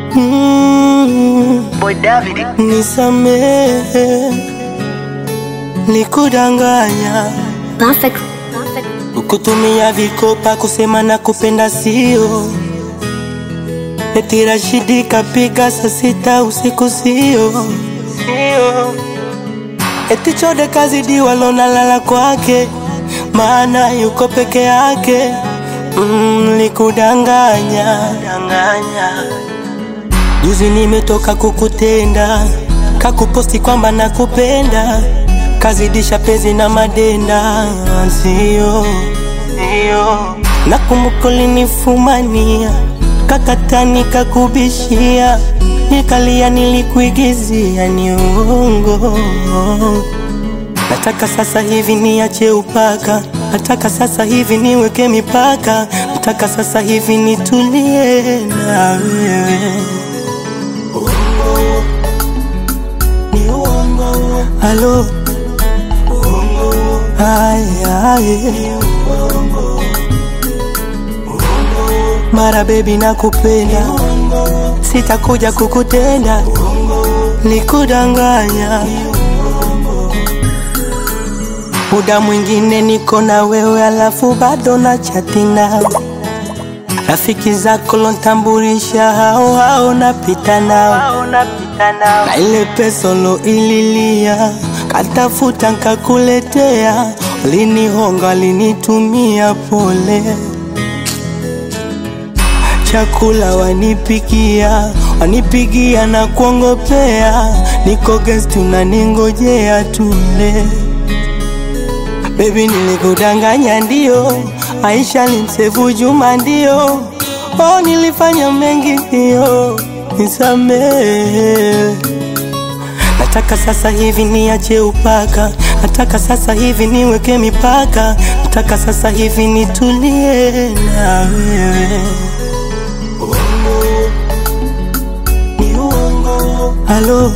mm, Boy David. nisamehe nikudanganya Perfect. kutumia vikopa kusema na kupenda sio eti Rashidi kapiga saa sita usiku sio sio eti Chode kazidi walonalala kwake maana yuko peke yake mm, nikudanganya danganya Juzi nimetoka kukutenda, kakuposti kwamba nakupenda, kazidisha penzi na madenda, sio sio. Nakumbuka ulinifumania, kakatani kakubishia, nikalia, nilikuigizia, ni uongo. Nataka sasa hivi niache upaka, nataka sasa hivi niweke mipaka, nataka sasa hivi nitulie na wewe. Halo Ay, ay. Mara baby nakupenda Sitakuja kukutenda Nikudanganya Muda mwingine niko na wewe alafu bado na chati nao Rafiki zako lontambulisha hao hao napita nao na ile pesa lo ililia katafuta nkakuletea, linihonga linitumia pole, chakula wanipikia wanipigia na kuongopea, niko guest unaningojea tule. Baby nilikudanganya ndio, Aisha limsevu Juma ndio, oh nilifanya mengi ndio, nisamehe. Nataka sasa hivi niache upaka, nataka sasa hivi niweke mipaka, nataka sasa hivi nitulie na wewe. Halo,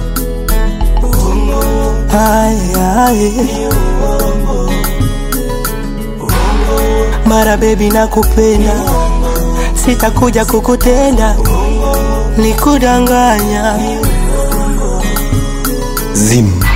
ay, ay. Mara baby nakupenda, sitakuja kukutenda, nikudanganya Zim.